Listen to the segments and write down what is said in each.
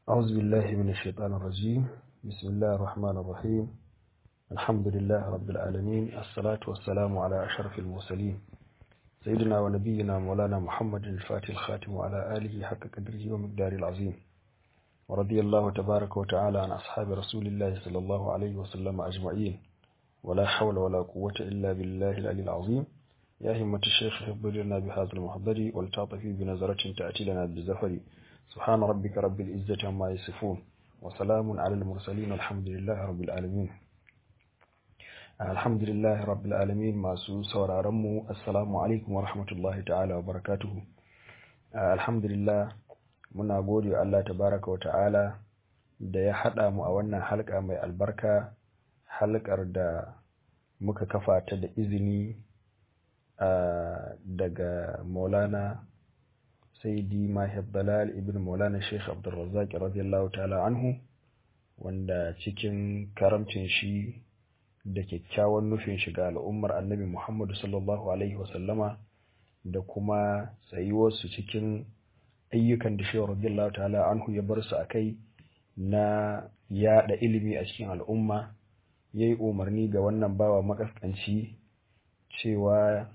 أعوذ بالله من الشيطان الرجيم بسم الله الرحمن الرحيم الحمد لله رب العالمين الصلاة والسلام على أشرف المرسلين سيدنا ونبينا مولانا محمد الفاتح الخاتم وعلى آله حق قدره ومقدار العظيم ورضي الله تبارك وتعالى عن أصحاب رسول الله صلى الله عليه وسلم أجمعين ولا حول ولا قوة إلا بالله العلي العظيم يا همة الشيخ اغفر لنا بهذا المحضر ولتعطفي بنظرة تأتي لنا بالزفر سبحان ربك رب العزة عما يصفون وسلام على المرسلين الحمد لله رب العالمين الحمد لله رب العالمين masu sauraron mu assalamu alaikum wa rahmatullahi ta'ala wa barakatuhu alhamdulillah muna gode wa Allah tabaraka wa ta'ala da ya haɗa mu a wannan halka mai albarka halkar da muka kafa ta da izini daga maulana saidi mahib dalal ibn maulana sheikh abdulrazak radiyallahu ta'ala anhu wanda cikin karamcin shi da kyakkyawan nufin shiga al'ummar annabi muhammadu sallallahu alaihi wasallama da kuma tsayuwarsu cikin ayyukan da shehu radiyallahu ta'ala anhu ya bar su a kai na yaɗa ilimi a cikin al'umma ya yi umarni ga wannan bawa makaskanci cewa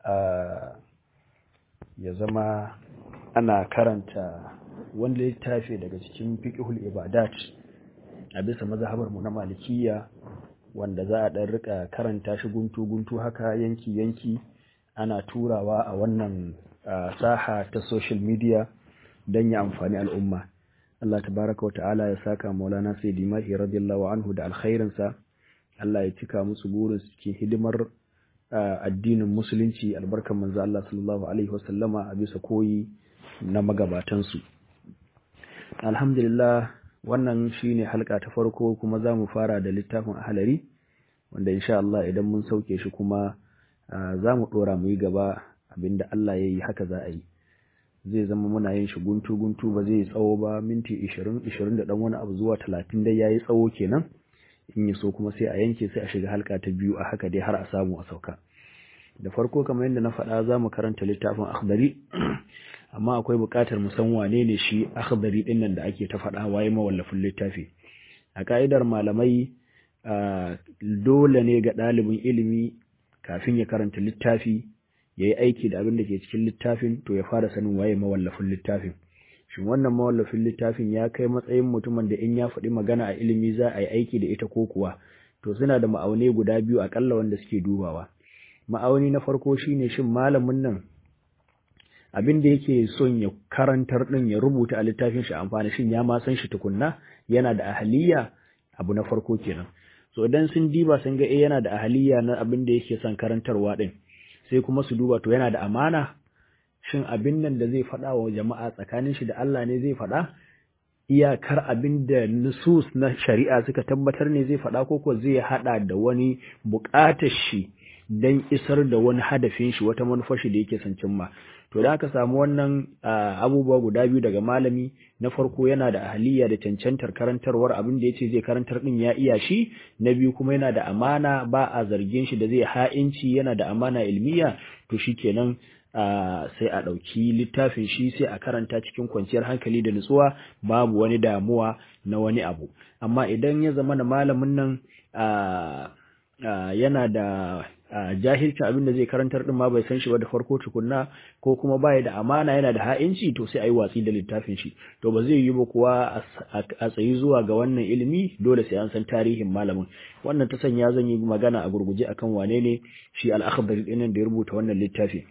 ya zama ana karanta wanda littafi daga cikin fiqhul ibadat a bisa mazhabar mu na malikiya wanda za a dan rika karanta shi guntu guntu haka yanki yanki ana turawa a wannan saha ta social media don ya amfani al'umma Allah tabaraka wa ta'ala ya saka maulana sayyidi mahi radiyallahu anhu da alkhairinsa Allah ya cika musu burin cikin hidimar addinin musulunci albarkan manzo Allah sallallahu alaihi wasallama a bisa koyi na magabatansu alhamdulillah wannan shine halka ta farko kuma za mu fara da littafin ahalari wanda insha Allah idan mun sauke shi kuma za mu dora mu yi gaba abinda Allah ya yi haka za a yi zai zama muna yin shi guntu guntu ba zai tsawo ba minti 20 20 da dan wani abu zuwa 30 dai yayi tsawo kenan in yi so kuma sai a yanke sai a shiga halka ta biyu a haka dai har a samu a sauka da farko kamar yadda na faɗa za mu karanta littafin akhdari amma akwai buƙatar mu san wane ne shi akhdari ɗin nan da ake ta faɗa waye mawallafin littafi a ka'idar malamai dole ne ga ɗalibin ilimi kafin ya karanta littafi ya yi aiki da abin da ke cikin littafin to ya fara sanin waye mawallafin littafin shin wannan mawallafin littafin ya kai matsayin mutumin da in ya faɗi magana a ilimi za a yi aiki da ita ko kuwa to suna da ma'aunai guda biyu akalla wanda suke dubawa ma'auni na farko shine shin malamin nan abin da yake son ya karantar din ya rubuta a littafin shi amfani shin ya ma san shi tukunna yana da ahaliya abu na farko kenan so idan sun diba sun ga eh yana da ahaliya na abin da yake son karantarwa din sai kuma su duba to yana da amana shin abin nan da zai faɗa wa jama'a tsakanin shi da Allah ne zai faɗa iyakar abin da nusus na shari'a suka tabbatar ne zai faɗa ko ko zai haɗa da wani buƙatar shi don isar da wani hadafin shi wata manufar shi da yake son cimma to da aka samu wannan abubuwa guda biyu daga malami na farko yana da ahaliya da cancantar karantarwar abin da yace zai karantar din ya iya shi na biyu kuma yana da amana ba a zargin shi da zai ha'inci yana da amana ilmiya to shikenan sai a ɗauki littafin shi sai a karanta cikin kwanciyar hankali da nutsuwa babu wani damuwa na wani abu amma idan ya zama da malamin nan yana da jahilcin abin da zai karantar din ma bai san shi ba da farko tukunna ko kuma baya da amana yana da ha'inci to sai a yi watsi da littafin shi to ba zai yi ba kuwa a tsayi zuwa ga wannan ilimi dole sai an san tarihin malamin wannan ta sanya zan yi magana a gurguje akan wane ne shi al-akhdari din da ya rubuta wannan littafi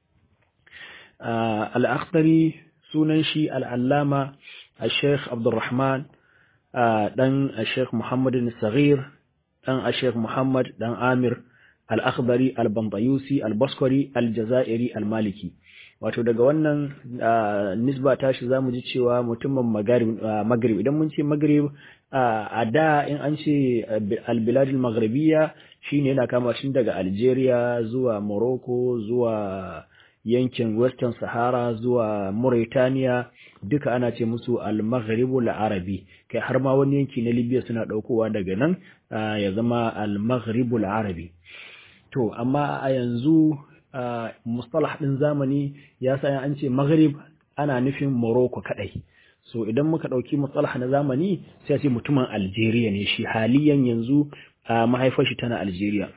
al-akhdari sunan shi al-allama al-sheikh abdurrahman dan al-sheikh muhammadin saghir dan al-sheikh muhammad dan amir al-akhbari al-bambayusi al-baskari al-jazairi al-maliki wato daga wannan nisba tashi zamu ji cewa mutumin maghrib idan mun ce maghrib a da in an ce al-bilad al-maghribiyya shine yana kama shi daga Algeria zuwa Morocco zuwa yankin Western Sahara zuwa Mauritania duka ana ce musu al-maghribul arabi kai har ma wani yanki na Libya suna daukowa daga nan ya zama al-maghribul arabi to amma a yanzu mustalah din zamani ya sa an ce maghrib ana nufin Morocco kadai so idan muka ɗauki matsalaha na zamani sai a ce mutumin algeria ne shi haliyan yanzu a mahaifar shi tana algeria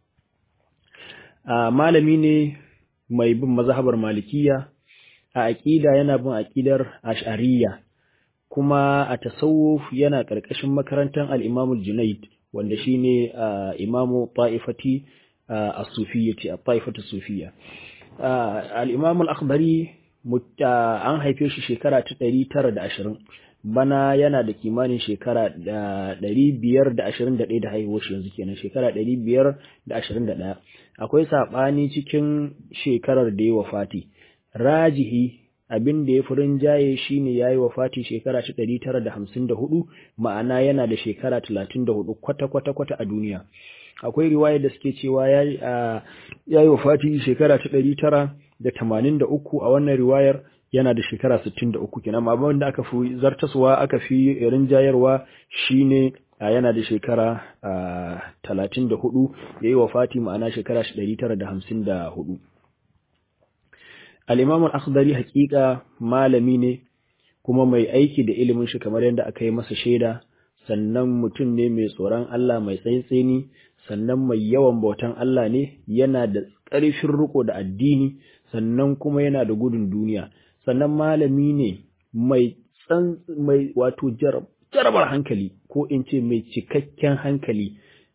malami ne mai bin mazhabar malikiya a aƙida yana bin aƙidar ash'ariyya kuma a tasawuf yana ƙarƙashin makarantar al-imamul junaid wanda shine imamu ta'ifati as-sufiyyati at-ta'ifatu sufiyya al-imamul akhbari an haife shi shekara ta ɗari tara da ashirin bana yana da kimanin shekara ɗari biyar da ashirin da ɗaya da haihuwar shi yanzu kenan shekara ɗari biyar da ashirin da ɗaya akwai saɓani cikin shekarar da ya wafati rajihi abin da ya fi rinjaye shi ne ya yi wafati shekara ta ɗari tara da hamsin da hudu ma'ana yana da shekara talatin da hudu kwata-kwata-kwata a duniya akwai riwaya da suke cewa ya yi wafati shekara ta ɗari tara da tamanin da uku a wannan riwayar yana da shekara sittin da uku kenan amma wanda aka fi zartaswa aka fi rinjayarwa shine yana da shekara talatin da hudu ya yi wafati ma'ana shekara ɗari tara da hamsin da hudu al'imamun akhdari hakika malami ne kuma mai aiki da ilimin shi kamar yadda aka yi masa shaida sannan mutum ne mai tsoron Allah mai tsaitseni sannan mai yawan bautan Allah ne yana da ƙarfin riko da addini sannan kuma yana da gudun duniya sannan malami ne mai tsan mai wato jarabar hankali ko in ce mai cikakken hankali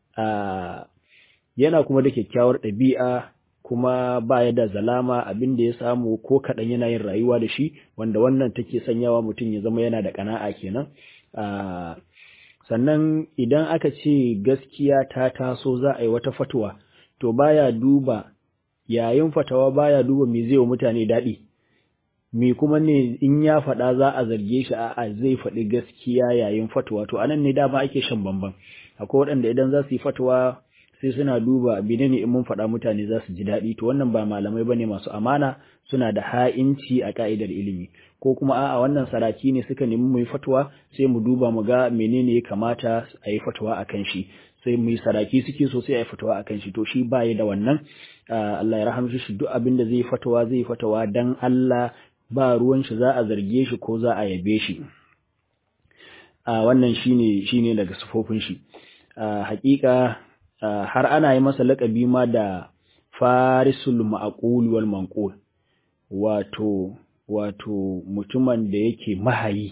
yana kuma da kyakkyawar ɗabi'a kuma ba ya da zalama abin da ya samu ko kaɗan yana yin rayuwa da shi wanda wannan take sanyawa mutum ya zama yana da ƙana'a kenan sannan idan aka ce gaskiya ta taso za a yi wata fatuwa to baya duba yayin fatawa baya duba me zai wa mutane daɗi me kuma ne in ya faɗa za a zarge shi a'a zai faɗi gaskiya yayin fatuwa to anan ne dama ake shan bamban akwai waɗanda idan za su yi fatuwa sai suna duba bine ne in mun faɗa mutane za su ji daɗi to wannan ba malamai bane masu amana suna da ha'inci a ka'idar ilimi ko kuma a'a wannan saraki ne suka nemi mu yi fatuwa sai mu duba mu ga menene ya kamata a yi fatuwa akan shi sai mu yi saraki suke so sai a yi fatawa akan shi to shi baya da wannan Allah ya rahamshi shi duk abin da zai fatawa zai fatawa dan Allah ba ruwan shi za a zarge shi ko za a yabe shi wannan shine shine daga sufofin shi hakika har ana yi masa laƙabi ma da farisul ma'qul wal manqul wato wato mutumin da yake mahayi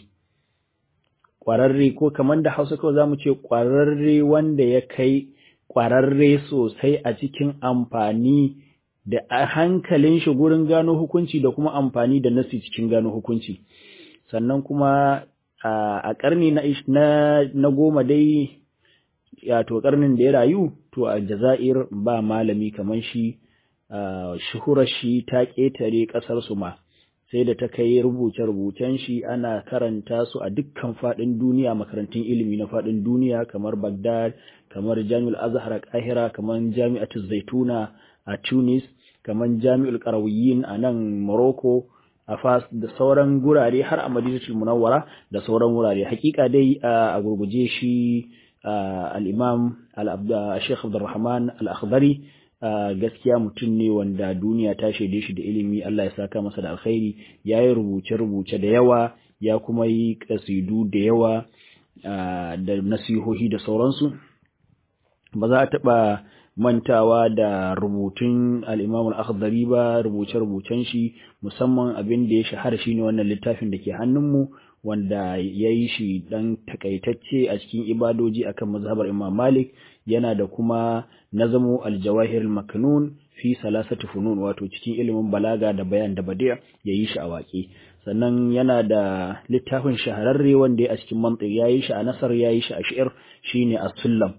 ƙwararre ko kamar da hausa kawai za mu ce ƙwararre wanda ya kai ƙwararre sosai a cikin amfani da hankalin shi gurin gano hukunci da kuma amfani da nasi cikin gano hukunci sannan kuma a ƙarni na, na, goma dai to ƙarnin da ya rayu to a jazair ba malami kamar shi shuhurar shi ta ƙetare ƙasar su ma sai da ta kai rubuce-rubucen shi ana karanta su a dukkan faɗin duniya makarantun ilimi na faɗin duniya kamar Baghdad kamar Jami'ul Azhar a Kahira kamar Jami'atu Zaituna a Tunis kamar Jami'ul Qarawiyyin a nan Morocco a Fas da sauran gurare har a Madinatul Munawwara da sauran wurare hakika dai a gurguje shi al-Imam al-Sheikh Abdulrahman al-Akhdari gaskiya mutum ne wanda duniya ta shaide shi da ilimi Allah ya saka masa da alkhairi ya yi rubuce-rubuce da yawa ya kuma yi kasidu da yawa da nasihohi da sauransu ba za a taɓa mantawa da rubutun al'imam al'akhdari ba rubuce-rubucen shi musamman abin da ya shahara shi ne wannan littafin da ke hannunmu wanda ya yi shi ɗan takaitacce a cikin ibadoji akan mazhabar imam malik yana da kuma nazamu aljawahir maknun fi salasati funun wato cikin ilimin balaga da bayan da badi'a yayi shi a waƙe sannan yana da littafin shahararre wanda ya a cikin mantiq yayi shi a nasar yayi shi a shi'r shine as-sullam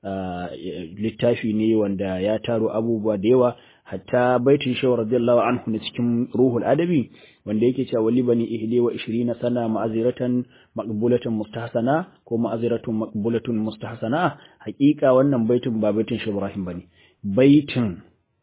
littafi ne wanda ya taro abubuwa da yawa hatta baitin shawar radiyallahu anhu na cikin ruhul adabi wanda yake cewa wali bani ihdi wa ishirina sana ma'aziratan maqbulatan mustahsana ko ma'aziratun maqbulatun mustahsana hakika wannan baitin ba baitin shi Ibrahim bane baitin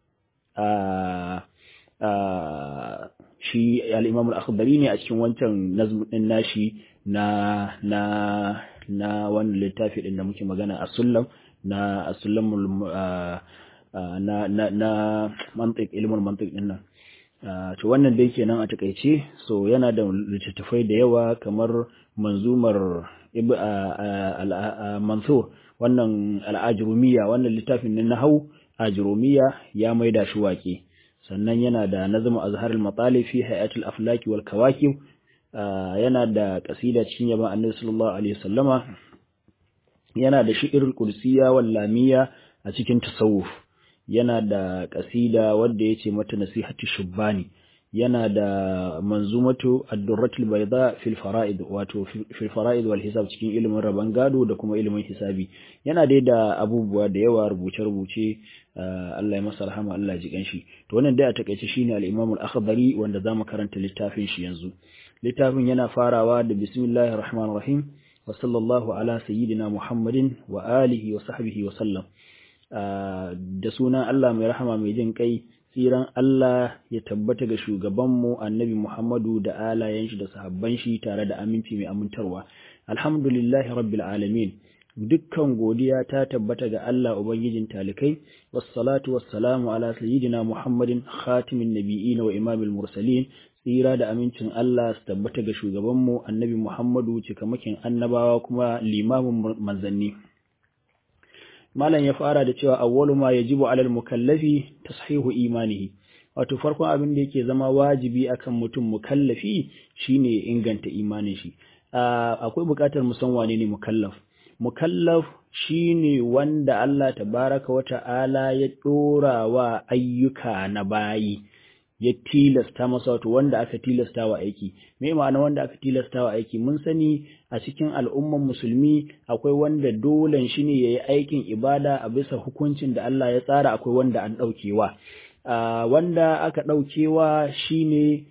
a a shi al-Imam al-Akhdari ne a cikin wancan nazm din nashi na na na wannan littafi din da muke magana a sullam na as-sullamul na na na mantiq ilmul mantiq din nan to wannan dai kenan a takaice so yana da littattafai da yawa kamar manzumar mansur wannan al'ajirumiya wannan littafin na hau ajirumiya ya maida shi waƙe sannan yana da nazmu azharul matali fi hayatul aflaki wal kawakib yana da kasida cikin yaban annabi sallallahu alaihi wasallama yana da shi'irul kursiya wal lamiya a cikin tasawuf yana da kasida wanda yace mata nasihatu shubbani yana da manzumatu ad-durratul bayda fil fara'id wato fil fara'id wal hisab cikin ilimin raban gado da kuma ilimin hisabi yana dai da abubuwa da yawa rubuce rubuce Allah ya masa rahama Allah ji ganshi to wannan dai a takeice shine al-Imam al-Akhdari wanda zamu karanta littafin shi yanzu littafin yana farawa da bismillahir rahmanir rahim wa sallallahu ala sayyidina Muhammadin wa alihi wa sahbihi wa sallam da sunan Allah mai rahama mai jin kai tsiran Allah ya tabbata ga shugabanmu annabi Muhammadu da alayen shi da sahabban shi tare da aminci mai amintarwa alhamdulillahi rabbil alamin dukkan godiya ta tabbata ga Allah ubangijin talikai wassalatu wassalamu ala sayyidina Muhammadin khatimin nabiyyin wa imamil mursalin tsira da amincin Allah su tabbata ga shugabanmu annabi Muhammadu cikamakin annabawa kuma limamin manzanni malam ya fara da cewa awwalu ma yajibu alal mukallafi tashihu imanihi wato farkon abin da yake zama wajibi akan mutum mukallafi shine inganta imanin shi akwai buƙatar mu san wane ne mukallaf mukallaf shine wanda Allah tabaraka wa ta'ala ya dora wa ayyuka na bayi ya tilasta masa wato wanda aka tilasta wa aiki me ma'ana wanda aka tilasta wa aiki mun sani a cikin al'umman musulmi akwai wanda dolen shi ne yayi aikin ibada a bisa hukuncin da Allah ya tsara akwai wanda an daukewa wanda aka daukewa shine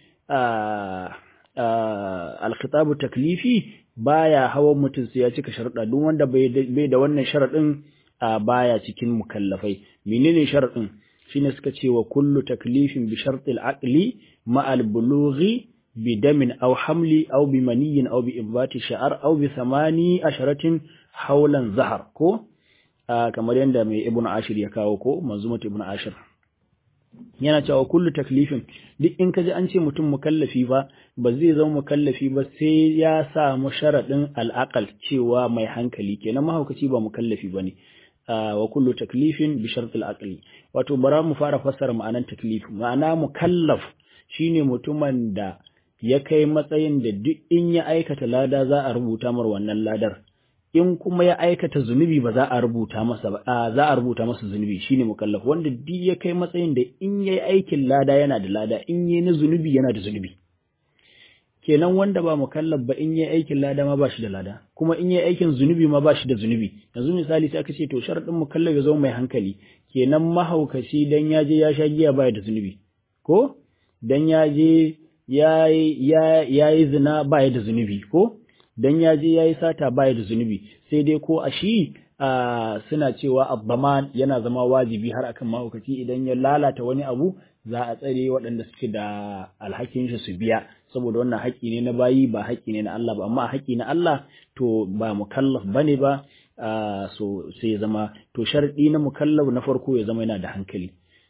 al-khitabu taklifi baya hawan mutum sai ya cika sharuɗa duk wanda bai da wannan sharaɗin baya cikin mukallafai menene sharaɗin shine suka ce wa kullu taklifin bi shartil aqli ma al bulughi bi damin aw hamli aw bi maniyin aw bi ibati sha'ar aw bi samani asharatin haulan zahar ko kamar yadda mai ibnu ashir ya kawo ko manzumat ibnu ashir yana cewa kullu taklifin duk in kaji an ce mutum mukallafi ba ba zai zama mukallafi ba sai ya samu sharadin al'aqal cewa mai hankali kenan mahaukaci ba mukallafi bane wa kullu taklifin bi shartil aqli wato bara mu fara fassara ma'anan taklif ma'ana mukallaf shine mutumin da ya kai matsayin da duk in ya aikata lada za a rubuta mar wannan ladar in kuma ya aikata zunubi ba za a rubuta masa ba za a rubuta masa zunubi shine mukallaf wanda duk ya kai matsayin da in yayi aikin lada yana da lada in yayi na zunubi yana da zunubi kenan wanda ba mukallaf ba in yayi aikin lada ma ba shi da lada kuma in yayi aikin zunubi ma ba shi da zunubi yanzu misali sai aka ce to sharadin mukallaf ya zama mai hankali kenan mahaukaci dan ya je ya sha giya ba da zunubi ko dan ya je ya yi zina ba da zunubi ko dan ya je ya yi sata baya da zunubi sai dai ko a shi suna cewa abbaman yana zama wajibi har akan mahaukaci idan ya lalata wani abu za a tsare waɗanda suke da alhakin shi su biya saboda wannan haƙƙi ne na bayi ba haƙƙi ne na Allah ba amma haƙƙi na Allah to ba mukallaf bane ba so sai ya zama to sharɗi na mukallaf na farko ya zama yana da hankali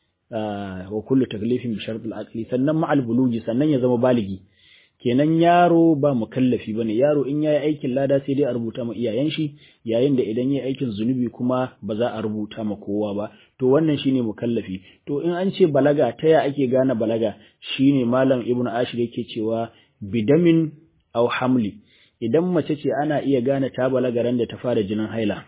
wa kullu taklifin bi shart al-aqli sannan ma'al buluji sannan ya zama baligi kenan yaro ba mukallafi bane yaro in yayi aikin lada sai dai a rubuta ma iyayen shi yayin da idan yayi aikin zunubi kuma ba za a rubuta ma kowa ba to wannan shine mukallafi to in an ce balaga ta ya ake gane balaga shine malam ibnu ashir yake cewa bidamin aw hamli idan mace ce ana iya gane ta balaga ran da ta fara jinin haila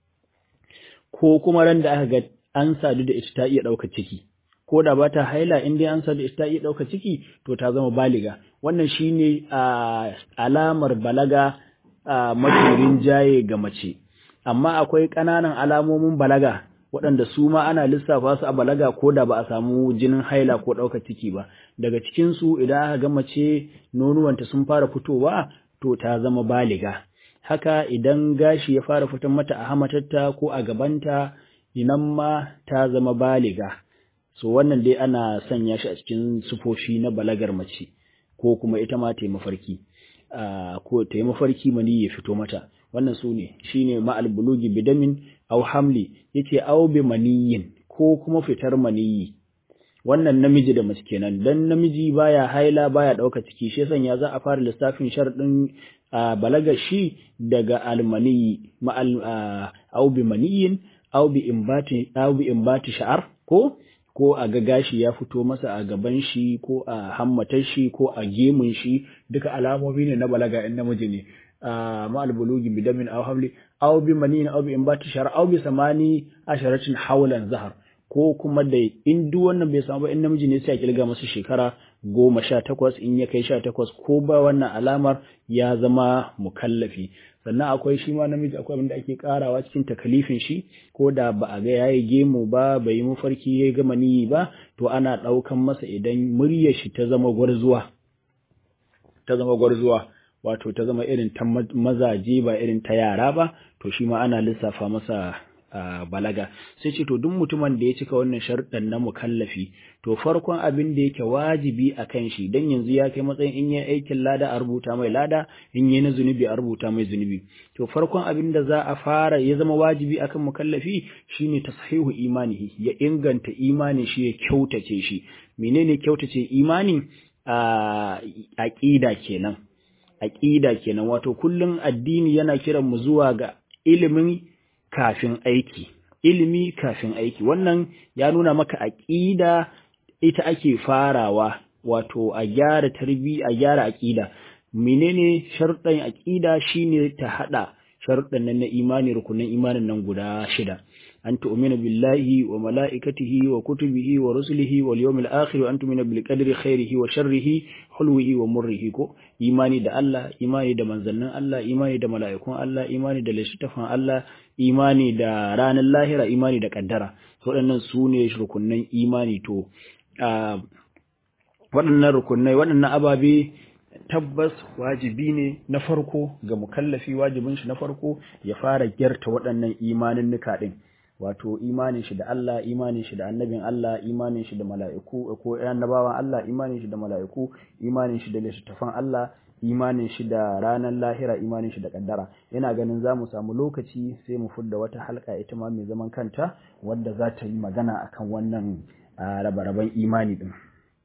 ko kuma ran da aka ga an sadu da ita ta iya ɗaukar ciki ko da ba ta haila in dai an sadu ita ta iya ɗaukar ciki to ta zama baliga wannan shine alamar balaga mafi rinjaye ga mace amma akwai ƙananan alamomin balaga waɗanda su ma ana lissafa su a balaga ko da ba a samu jinin haila ko ɗaukar ciki ba daga cikinsu idan aka ga mace nonuwanta sun fara fitowa to ta zama baliga haka idan gashi ya fara fitan mata a hamatarta ko a gabanta inan ma ta zama baliga so wannan dai ana sanya shi a cikin sufofi na balagar mace ko kuma ita ma ta yi mafarki ko ta yi mafarki mani ya fito mata wannan su ne shine ma'al bulugi bidamin aw hamli yace aw bi maniyin ko kuma fitar maniyi wannan namiji da mace kenan dan namiji baya haila baya ɗauka ciki shi sanya za a fara lissafin sharɗin balaga shi daga almaniyi ma'al au bi maniyin au bi imbati au bi imbati sha'ar ko ko a ga gashi ya fito masa a gaban shi ko a hammatar shi ko a gemun shi duka alamomi ne na balaga in namiji ne ma'al bulugi bidamin aw hamli aw bi maniyin aw bi imbati sha'ar aw bi samani asharatin hawlan zahar ko kuma da in duk wannan bai samu ba in namiji ne sai a kilga masa shekara goma sha takwas in ya kai sha takwas ko ba wannan alamar ya zama mukallafi sannan akwai shi ma namiji akwai abin da ake karawa cikin takalifin shi ko da ba a ga yayi gemu ba bai yi mafarki ya gama niyi ba to ana ɗaukan masa idan muryar shi ta zama gwarzuwa ta zama gwarzuwa wato ta zama irin ta mazaje ba irin ta yara ba to shi ma ana lissafa masa Uh, balaga sai ce to duk mutumin da ya cika wannan sharuɗan na mukallafi to farkon abin da yake wajibi a kan shi dan yanzu ya kai matsayin in yi aikin lada a rubuta mai lada in yi na zunubi a rubuta mai zunubi to farkon abin da za a fara ya zama wajibi akan mukallafi shine tashihu imanihi ya inganta imanin shi ya kyautace shi menene kyautace imani a uh, aqida kenan aqida kenan wato kullun addini yana kiran mu zuwa ga ilimin kafin aiki ilimi kafin aiki wannan ya nuna maka aqida ita ake farawa wato a gyara tarbi a gyara aqida menene sharuɗan aqida shine ta hada sharuɗan nan na imani rukunin imanin nan guda shida an tu'mina billahi wa mala'ikatihi wa kutubihi wa rusulihi wal yawmil akhir wa an tu'mina bil qadri khairihi wa sharrihi hulwihi wa murrihi ko imani da Allah imani da manzannin Allah imani da mala'ikun Allah imani da littafin Allah imani da ranar lahira imani da kaddara waɗannan su ne rukunnan imani to waɗannan rukunnai waɗannan ababe tabbas wajibi ne na farko ga mukallafi wajibin shi na farko ya fara gyarta waɗannan imanin nuka ɗin wato imanin shi da Allah imanin shi da annabin Allah imanin shi da mala'iku ko annabawan Allah imanin shi da mala'iku imanin shi da littattafan Allah imanin shi da ranar lahira imanin shi da kaddara yana ganin za mu samu lokaci sai mu fudda wata halka ita ma mai zaman kanta wadda za ta yi magana akan wannan rabe-raben imani din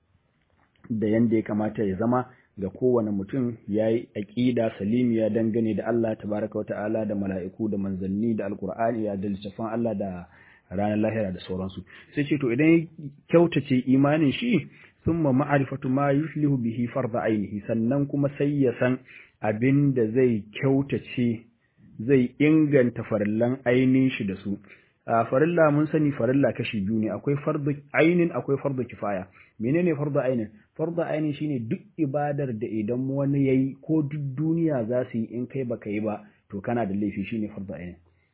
da yanda ya kamata ya zama ga kowane mutum ya yi aƙida salimiya dangane da Allah tabaraka wata'ala da mala'iku da manzanni da alkur'ani da littafan Allah da ranar lahira da sauransu sai ce to idan ya kyautace imanin shi sun ma ma'arifatu ma yuslihu bihi farda ainihi sannan kuma sai ya san abin da zai kyautace zai inganta farillan ainihin shi da su a farilla mun sani farilla kashi biyu ne akwai fardu ainin akwai fardu kifaya menene fardu ainin fardu ainin shine duk ibadar da idan wani yayi ko duk duniya za su yi in kai baka yi ba to kana da laifi shine fardu ainin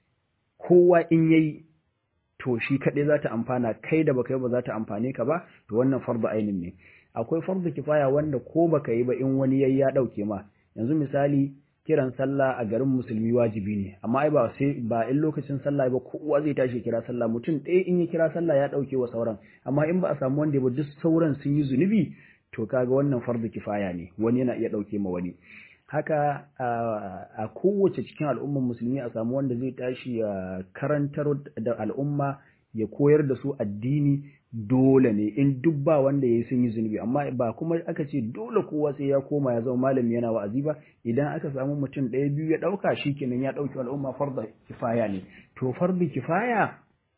kowa in yayi to shi kaɗai za ta amfana kai da baka yi ba za ta amfane ka ba to wannan fardu ainin ne akwai fardu kifaya wanda ko baka yi ba in wani yayi ya ɗauke ma yanzu misali kiran sallah a garin musulmi wajibi ne amma ai ba sai ba in lokacin sallah ba kowa zai tashi kira sallah mutum ɗaya in ya kira sallah ya ɗauke wa sauran amma in ba a samu wanda ba duk sauran sun yi zunubi to kaga wannan fardu kifaya ne wani yana iya ɗauke ma wani haka a kowace cikin al'ummar musulmi a samu wanda zai tashi ya karantar da al'umma ya koyar da su addini dole ne in duk ba wanda ya sun yi zunubi amma ba kuma aka ce dole kowa sai ya koma ya zama malami yana wa'azi ba idan aka samu mutum ɗaya biyu ya ɗauka shi kenan ya ɗauki al'umma farda kifaya ne to farda kifaya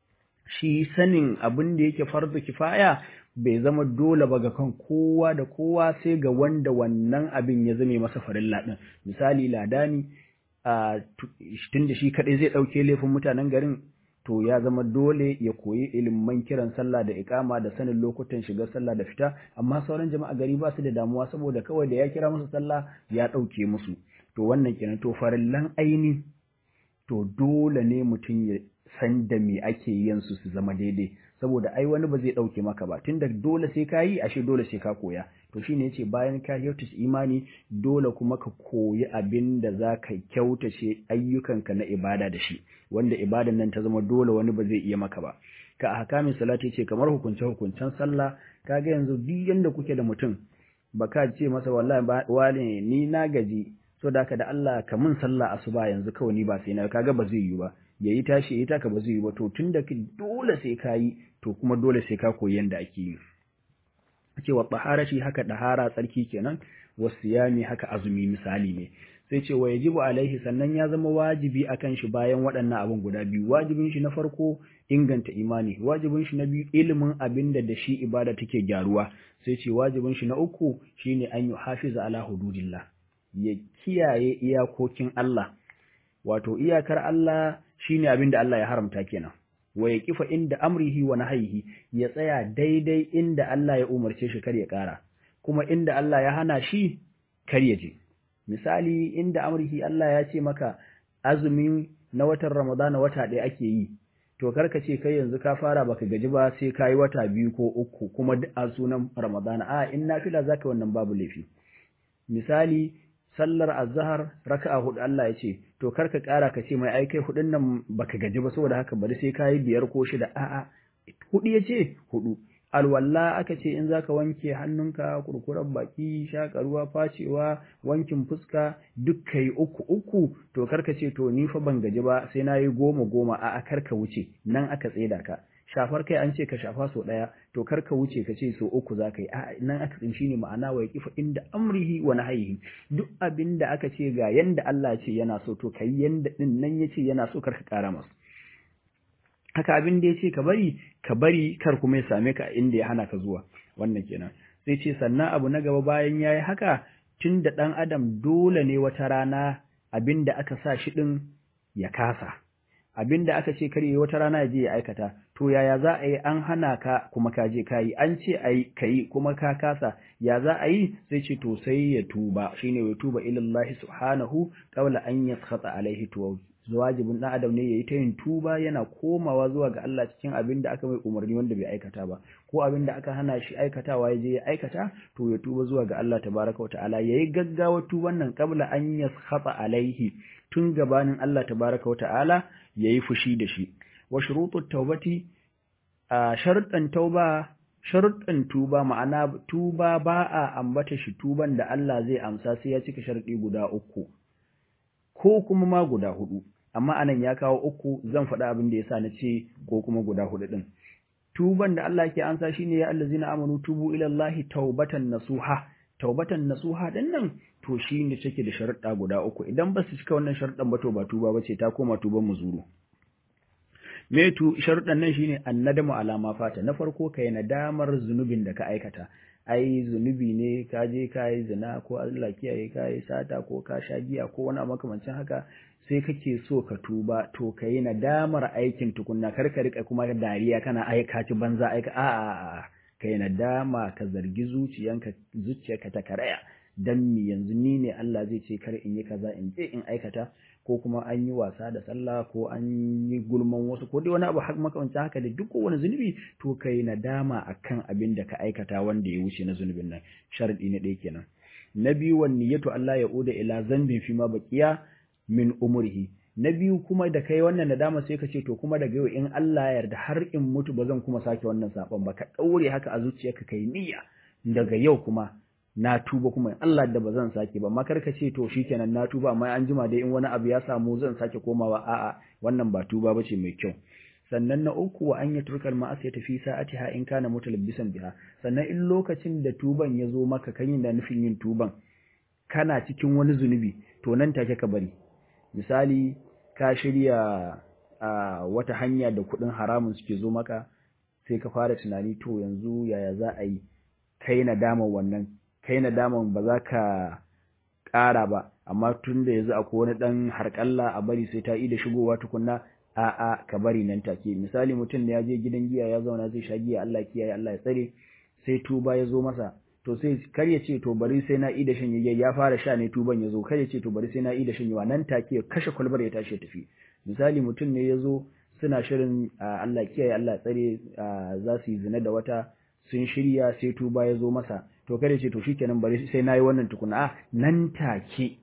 shi sanin abin da yake farda kifaya bai zama dole ba ga kan kowa da kowa sai ga wanda wannan abin ya zame masa farilla ɗin misali ladani a tun da shi kaɗai zai ɗauke laifin mutanen garin to ya zama dole ya koyi ilimin kiran sallah da ikama da sanin lokutan shiga sallah da fita amma sauran jama'a gari ba su da damuwa saboda kawai da ya kira musu sallah ya ɗauke musu to wannan kenan to farillan aini to dole ne mutum ya san da me ake yin su su zama daidai saboda ai wani ba zai ɗauke maka ba tunda dole sai ka yi ashe dole sai ka koya to shine yace bayan ka kyautace imani dole kuma ka koyi abin da za ka kyautace ayyukanka na ibada da shi wanda ibadan nan ta zama dole wani ba zai iya maka ba ka a hakamin salati ce kamar hukunce hukuncen sallah kaga yanzu duk yanda kuke da mutum baka ce masa wallahi wale ni na gaji so da ka da Allah ka mun sallah asuba yanzu kawai ni ba sai na kaga ba zai yi ba yayi tashi yayi taka ba zai yi ba to tunda dole sai ka yi to kuma dole sai ka koyi yanda ake yi cewa taharati haka dahara tsarki kenan wasiyami haka azumi misali ne sai ce wa yajibu alaihi sannan ya zama wajibi akan shi bayan waɗannan abin guda biyu wajibin shi na farko inganta imani wajibin shi na biyu ilimin abin da da shi ibada take gyaruwa sai ce wajibin shi na uku shine an yi hafiza ala hududillah ya kiyaye iyakokin Allah wato iyakar Allah shine abin da Allah ya haramta kenan wa ya kifa inda amrihi wa nahyihi ya tsaya daidai inda Allah ya umarce shi kar ya ƙara kuma inda Allah ya hana shi kar ya je misali inda amrihi Allah ya ce maka azumi na watan Ramadana wata ɗaya ake yi to karka ce kai yanzu ka fara baka gaji ba sai ka yi wata biyu ko uku kuma duk a sunan Ramadana a in nafila zaka wannan babu laifi misali sallar azhar raka'a hudu Allah ya ce to karka ƙara ka ce mai ai kai hudun nan baka gaji ba saboda haka bari sai ka yi biyar ko shida a'a hudu ya ce hudu alwalla aka ce in zaka wanke hannunka kurkuren baki shaka ruwa facewa wankin fuska duk kai uku uku to karka ce to ni fa ban gaji ba sai nayi goma goma a karka wuce nan aka tseda ka shafar kai an ce ka shafa so daya to karka wuce ka ce so uku zaka yi a nan aka tsin shine ma'ana wa yaqifa inda amrihi wa nahyihi duk abinda aka ce ga yanda Allah ce yana so to kai yanda din nan yace yana so karka kara masa haka abin da ya ce ka bari ka bari kar kuma ya same ka inda ya hana ka zuwa wannan kenan sai ce sannan abu na gaba bayan yayi haka tun da ɗan adam dole ne wata rana abin da aka sa shi ɗin ya kasa abin da aka ce kar yi wata rana ya je ya aikata to yaya za a yi an hana ka kuma ka je ka yi an ce a yi ka yi kuma ka kasa ya za a yi sai ce to sai ya tuba shine ya tuba ilallahi subhanahu qabla an yaskhata alaihi to wajibin ɗan adam ne ya yi ta yin tuba yana komawa zuwa ga Allah cikin abin da aka mai umarni wanda bai aikata ba ko abin da aka hana shi aikatawa ya je ya aikata to ya tuba zuwa ga Allah tabaraka wa ta'ala yayi gaggawa tuban nan qabla an yaskhata alaihi tun gabanin Allah tabaraka wa ta'ala yayi fushi da shi wa shurutut tawbati a sharuɗan tauba sharuɗan tuba ma'ana tuba ba a ambata shi tuban da Allah zai amsa sai ya cika sharuɗi guda uku ko kuma ma guda hudu amma anan ya kawo uku zan faɗa abin da yasa na ce ko kuma guda hudu din tuban da Allah ke ansa shine ya allazina amanu tubu ila Allah taubatan nasuha taubatan nasuha din nan to shine take da sharuɗa guda uku idan ba su cika wannan sharuɗan ba to ba tuba bace ta koma tuban muzuru me tu sharuɗan nan shine annadamu alama fata na farko kai nadamar zunubin da ka aikata ai zunubi ne ka je ka yi zina ko Allah kiyaye ka yi sata ko ka sha giya ko wani makamancin haka sai kake so ka tuba to ka yi nadamar aikin tukunna kar ka rika kuma dariya kana aika ci banza aika a a a ka yi nadama ka zargi zuciyanka zuciyarka ta karaya dan mi yanzu ni ne Allah zai ce kar in yi kaza in je in aikata ko kuma an yi wasa da sallah ko an yi gulman wasu ko dai wani abu har makamancin haka da duk wani zunubi to kai nadama akan abin da ka aikata wanda ya wuce na zunubin nan sharadi na ɗaya kenan na biyu wan niyyatu Allah ya uda ila zambin fi ma baqiya min umrihi na biyu kuma da kai wannan nadama sai ka ce to kuma daga yau in Allah ya yarda har in mutu ba zan kuma sake wannan sabon ba ka daure haka a zuciyarka kai niyya daga yau kuma na tuba kuma Allah da ba zan sake ba makar ka ce to shikenan na tuba amma an jima dai in wani abu ya samu zan sake komawa a'a wannan ba tuba bace mai kyau sannan na uku wa an yatrukal ma'asiyata fi sa'atiha in kana mutalabbisan biha sannan in lokacin da tuban ya zo maka kan yin da nufin yin tuban kana cikin wani zunubi to nan take ka bari misali ka shirya a wata hanya da kuɗin haramun suke zo maka sai ka fara tunani to yanzu yaya za a yi kai nadaman wannan kai nadaman ba za ka ƙara ba amma tun da yanzu akwai wani ɗan harƙalla a bari sai ta yi da shigowa tukunna a'a ka bari nan take misali mutum da ya je gidan giya ya zauna zai sha giya Allah kiyaye Allah ya tsare sai tuba ya zo masa to sai kar ya ce to bari sai na ida shan ya fara sha ne tuban ya zo kar ya ce to bari sai na ida shan nan take kashe kwalbar ya tashi ya tafi misali mutum ne ya zo suna shirin Allah kiyaye Allah tsare za su yi zina da wata sun shirya sai tuba ya zo masa to kada ce to shikenan bari sai nayi wannan tukuna a nan take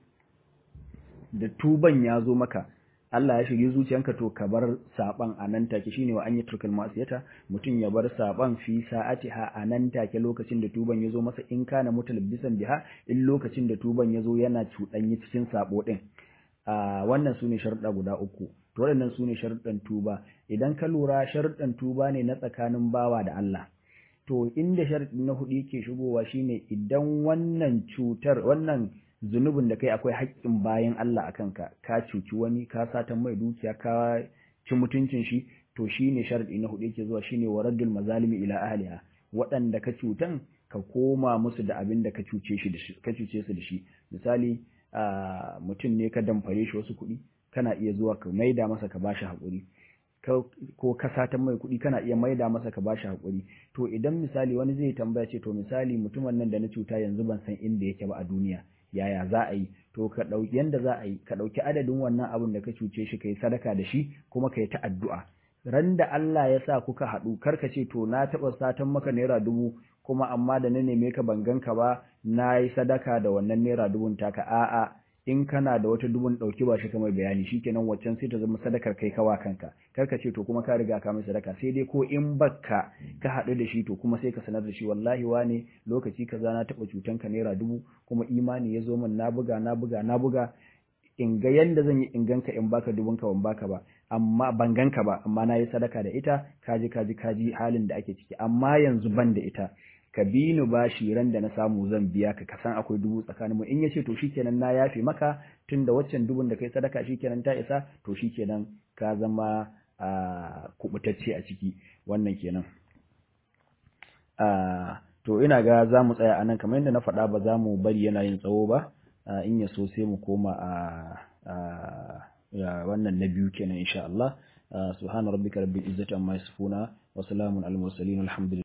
da tuban ya zo maka Allah ya shige zuciyanka to ka bar saban a nan take shine wa an yi turkal masiyata mutum ya bar saban fi sa'atiha a nan take lokacin da tuban ya zo masa in kana mutalabbisan biha in lokacin da tuban ya zo yana cuɗanyi cikin sabo din a wannan sune sharuɗa guda uku to waɗannan sune sharuɗan tuba idan ka lura sharuɗan tuba ne na tsakanin bawa da Allah to inda sharadi na hudu yake shigowa shine idan wannan cutar wannan zunubin da kai akwai haƙƙin bayan Allah akan ka ka cuci wani ka satan mai dukiya ka ci mutuncin shi to shine sharadi na hudu yake zuwa shine waraddul mazalimi ila ahliha waɗanda ka cutan ka koma musu da abin da ka cuce shi da shi ka cuce su da shi misali mutum ne ka damfare shi wasu kuɗi kana iya zuwa ka maida masa ka bashi haƙuri ko ka satan mai kuɗi kana iya maida masa ka bashi haƙuri to idan misali wani zai tambaya ce to misali mutumin nan da na cuta yanzu ban san inda yake ba a duniya yaya za a yi to ka ɗauki yanda za a yi ka ɗauki adadin wannan abin da ka cuce shi ka yi sadaka da shi kuma ka yi ta addu'a ran da Allah ya sa kuka haɗu kar ka ce to na taɓa satan maka naira dubu kuma amma da na neme ka ban ganka ba na yi sadaka da wannan naira dubun taka a'a in kana da wata dubun ɗauki ba shi kamar bayani shikenan waccan sai ta zama sadakar kai kawa kanka kar ka ce to kuma ka riga ka mai sadaka sai dai ko in bakka ka haɗu da shi to kuma sai ka sanar da shi wallahi wane lokaci kaza na taɓa cutan ka naira dubu kuma imani ya zo min na buga na buga na buga in ga yanda zan yi in ganka in baka dubun ka ban baka ba amma ban ganka ba amma na yi sadaka da ita kaji kaji kaji halin da ake ciki amma yanzu ban da ita ka bi ni bashi ran da na samu zan biya ka ka san akwai dubu tsakanin mu in yace to shikenan na yafe maka tunda waccan dubun da kai sadaka shikenan ta isa to shikenan ka zama a kubutacce a ciki wannan kenan a to ina ga za mu tsaya anan kamar yadda na faɗa ba za mu bari yana yin tsawo ba in ya so sai mu koma a wannan na biyu kenan insha Allah subhana rabbika rabbil izzati amma yasifuna wa salamun al mursalin alhamdulillah